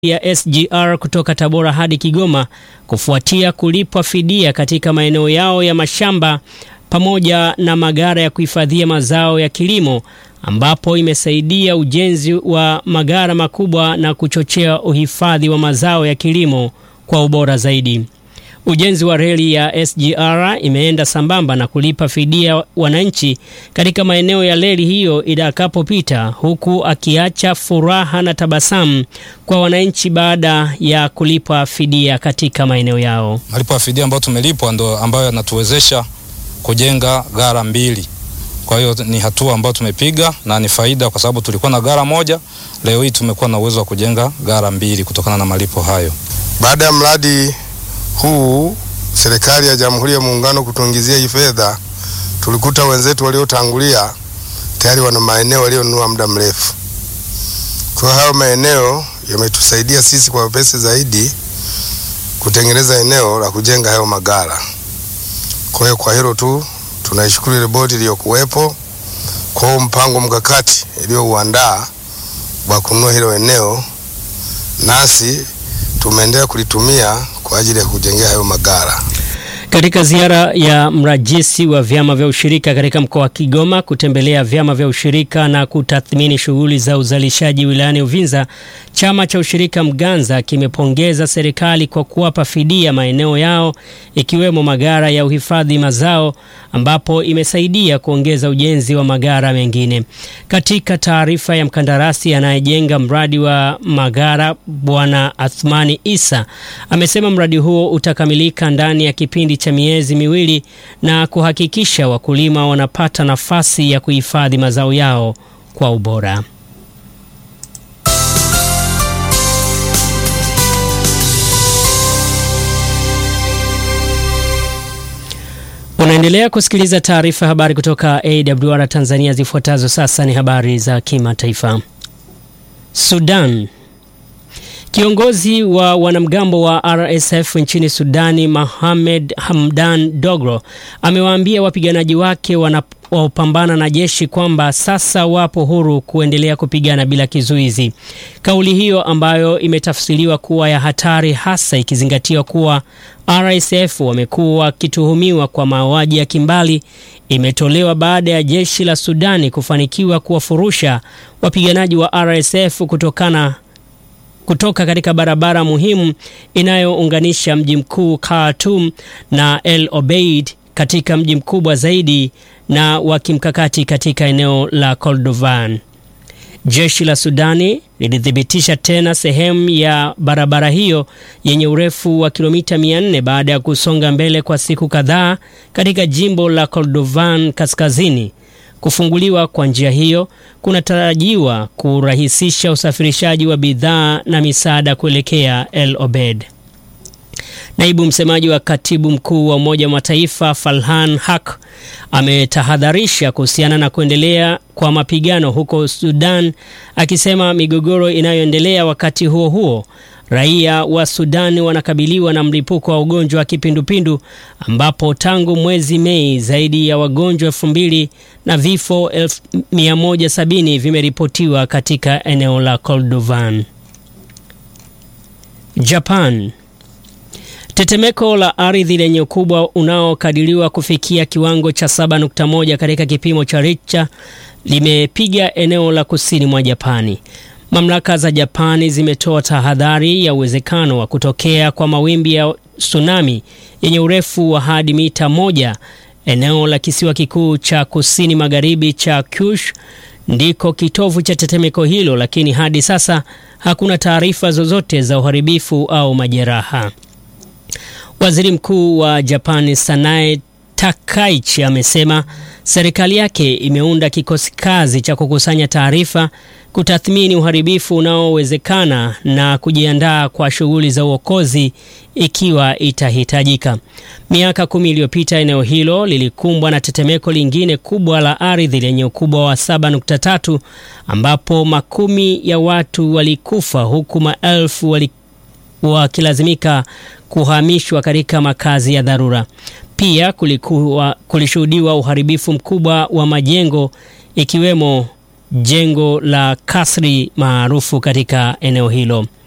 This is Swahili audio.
ya SGR kutoka Tabora hadi Kigoma kufuatia kulipwa fidia katika maeneo yao ya mashamba pamoja na magara ya kuhifadhia mazao ya kilimo ambapo imesaidia ujenzi wa magara makubwa na kuchochea uhifadhi wa mazao ya kilimo kwa ubora zaidi. Ujenzi wa reli ya SGR imeenda sambamba na kulipa fidia wananchi katika maeneo ya reli hiyo itakapopita, huku akiacha furaha na tabasamu kwa wananchi baada ya kulipa fidia katika maeneo yao. Malipo ya fidia ambayo tumelipwa ndo ambayo yanatuwezesha kujenga gara mbili. Kwa hiyo ni hatua ambayo tumepiga na ni faida, kwa sababu tulikuwa na gara moja, leo hii tumekuwa na uwezo wa kujenga gara mbili kutokana na malipo hayo. Baada ya mradi huu serikali ya Jamhuri ya Muungano kutuingizia hii fedha, tulikuta wenzetu waliotangulia tayari wana maeneo walionunua muda mrefu. Kwa hiyo hayo maeneo yametusaidia sisi kwa wepesi zaidi kutengeneza eneo la kujenga hayo magara. Kwa hiyo kwa hilo tu tunaishukuru ile bodi iliyokuwepo kwa huo mpango mkakati iliyouandaa wa kununua hilo eneo, nasi tumeendelea kulitumia kwa ajili ya kujengea hayo magara. Katika ziara ya mrajisi wa vyama vya ushirika katika mkoa wa Kigoma kutembelea vyama vya ushirika na kutathmini shughuli za uzalishaji wilayani Uvinza, chama cha ushirika Mganza kimepongeza serikali kwa kuwapa fidia maeneo yao ikiwemo magara ya uhifadhi mazao ambapo imesaidia kuongeza ujenzi wa magara mengine. Katika taarifa ya mkandarasi anayejenga mradi wa magara Bwana Athmani Isa amesema mradi huo utakamilika ndani ya kipindi cha miezi miwili na kuhakikisha wakulima wanapata nafasi ya kuhifadhi mazao yao kwa ubora. Unaendelea kusikiliza taarifa habari kutoka AWR Tanzania. Zifuatazo sasa ni habari za kimataifa. Sudan. Kiongozi wa wanamgambo wa RSF nchini Sudani, Mohamed Hamdan Doglo, amewaambia wapiganaji wake wanaopambana na jeshi kwamba sasa wapo huru kuendelea kupigana bila kizuizi. Kauli hiyo ambayo imetafsiriwa kuwa ya hatari, hasa ikizingatiwa kuwa RSF wamekuwa wakituhumiwa kwa mauaji ya kimbali, imetolewa baada ya jeshi la Sudani kufanikiwa kuwafurusha wapiganaji wa RSF kutokana kutoka katika barabara muhimu inayounganisha mji mkuu Khartoum na El Obeid katika mji mkubwa zaidi na wa kimkakati katika eneo la Kordofan. Jeshi la Sudani lilithibitisha tena sehemu ya barabara hiyo yenye urefu wa kilomita 400 baada ya kusonga mbele kwa siku kadhaa katika jimbo la Kordofan kaskazini. Kufunguliwa kwa njia hiyo kunatarajiwa kurahisisha usafirishaji wa bidhaa na misaada kuelekea El Obeid. Naibu msemaji wa katibu mkuu wa Umoja wa Mataifa Farhan Haq ametahadharisha kuhusiana na kuendelea kwa mapigano huko Sudan, akisema migogoro inayoendelea wakati huo huo raia wa Sudan wanakabiliwa na mlipuko wa ugonjwa wa kipindupindu ambapo tangu mwezi Mei zaidi ya wagonjwa elfu mbili na vifo elfu mia moja sabini vimeripotiwa katika eneo la Kordofan. Japan. Tetemeko la ardhi lenye ukubwa unaokadiriwa kufikia kiwango cha 7.1 katika kipimo cha Richter limepiga eneo la kusini mwa Japani. Mamlaka za Japani zimetoa tahadhari ya uwezekano wa kutokea kwa mawimbi ya tsunami yenye urefu wa hadi mita moja. Eneo la kisiwa kikuu cha kusini magharibi cha Kyushu ndiko kitovu cha tetemeko hilo, lakini hadi sasa hakuna taarifa zozote za uharibifu au majeraha. Waziri Mkuu wa Japani Sanae Takaichi amesema serikali yake imeunda kikosi kazi cha kukusanya taarifa, kutathmini uharibifu unaowezekana na kujiandaa kwa shughuli za uokozi ikiwa itahitajika. Miaka kumi iliyopita eneo hilo lilikumbwa na tetemeko lingine kubwa la ardhi lenye ukubwa wa 7.3 ambapo makumi ya watu walikufa huku maelfu wali wakilazimika kuhamishwa katika makazi ya dharura. Pia kulikuwa kulishuhudiwa uharibifu mkubwa wa majengo ikiwemo jengo la kasri maarufu katika eneo hilo.